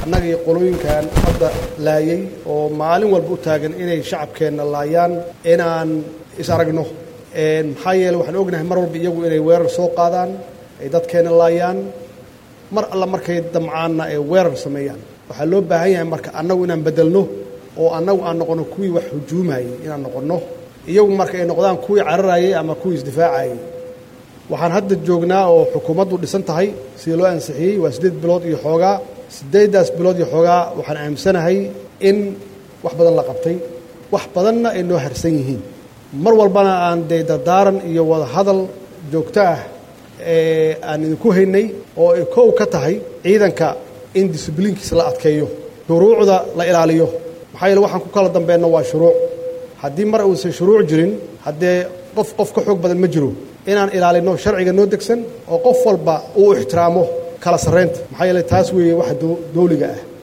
annaga iyo qolooyinkan hadda laayay oo maalin walba u taagan inay shacabkeenna laayaan inaan is aragno maxaa yeele waxaan ognahay mar walba iyagu inay weerar soo qaadaan ay dadkeenna laayaan mar alla markay damcaanna ay weerar sameeyaan waxaa loo baahan yahay marka annagu inaan beddelno oo annagu aan noqonno kuwii wax hujuumayay inaan noqonno iyagu marka ay noqdaan kuwii cararayay ama kuwii isdifaacayay waxaan hadda joognaa oo xukuumaddu dhisan tahay sidii loo ansixiyey waa siddeed bilood iyo xoogaa siddeeddaas bilood iyo xoogaa waxaan aaminsanahay in wax badan la qabtay wax badanna ay noo harsan yihiin mar walbana aan dee dardaaran iyo wada hadal joogto ah ee aan idinku haynay oo ay kow ka tahay ciidanka in disibliinkiisa la adkeeyo shuruucda la ilaaliyo maxaa yeele waxaan ku kala dambeenno waa shuruuc haddii mar uusan shuruuc jirin haddee qof qof ka xoog badan ma jiro inaan ilaalinno sharciga noo degsan oo qof walba uu ixtiraamo kala sarraynta maxaa yeele taas weeye waxa dowliga ah